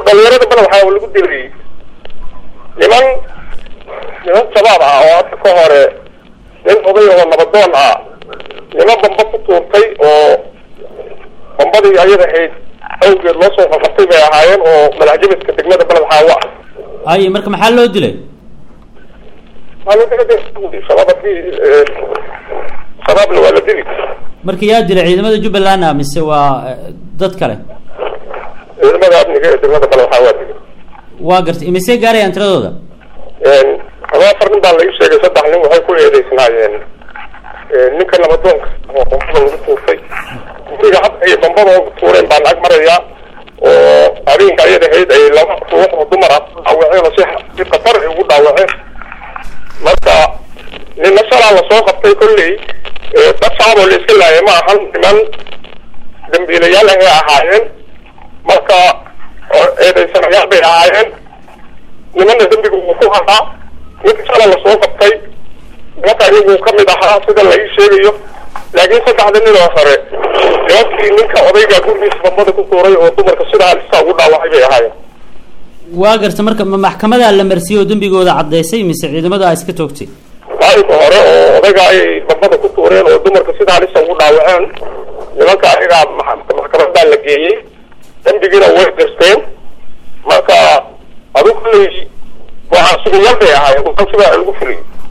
dhalinyarada badan waxaa lagu dilay niman niman shabaab ah oo hadda ka hore nin oday oo nabadoon ah niman bamba ku tuurtay oo bambadii ayada ahayd awgeed loo soo qabatay bay ahaayeen oo madaxjabiska degmada beled xaawa haye marka maxaa loo dilay shabaab hadii shabaabna waa la dili marka yaa dilay ciidamada jubbaland ah mise waa eh, dad kale ciidamada amniga ee degmada beled xaawa dili waa gartay imisee gaarayaan tiradooda ama afar nin baa laga sheegay saddex nin waxay ku eedeysnaayeen ninka nabadoonka oo bambada lagu tuurtay guriga hadda ay bambada ugu tuureen baan ag marayaa oo habeenka ayada ahayd ay laba ruux oo dumar ah dhaawaceen oo si si khatar ay ugu dhaawaceen marka nina shalaa lasoo qabtay kolley dad shacab oo la iska laayay ma ahan niman dambiilayaal ahay ahaayeen marka oo eedeysanayaal bay ahaayeen nimana dembiga uu ku hadaa ninka shala lasoo qabtay nimanka iyagu kamid ahaa sida la ii sheegayo laakiin saddexda nin oo hore nimankii ninka odayga gurigiisa bambada ku tuuray oo dumarka sidaa halista ugu dhaawacay bay ahaayeen waa gartay marka ma maxkamadaa la marsiiyey oo dembigooda caddaysay mise ciidamada a iska toogtay maalinka hore oo odayga ay bambada ku tuureen oo dumarka sida halista ugu dhaawaceen nimanka ayagaa ma- maxkamadaa la geeyey dembigiina way dirsteen marka adigu kolley waxaa suguyaal bay ahaayeen sidaa lagu fuliyey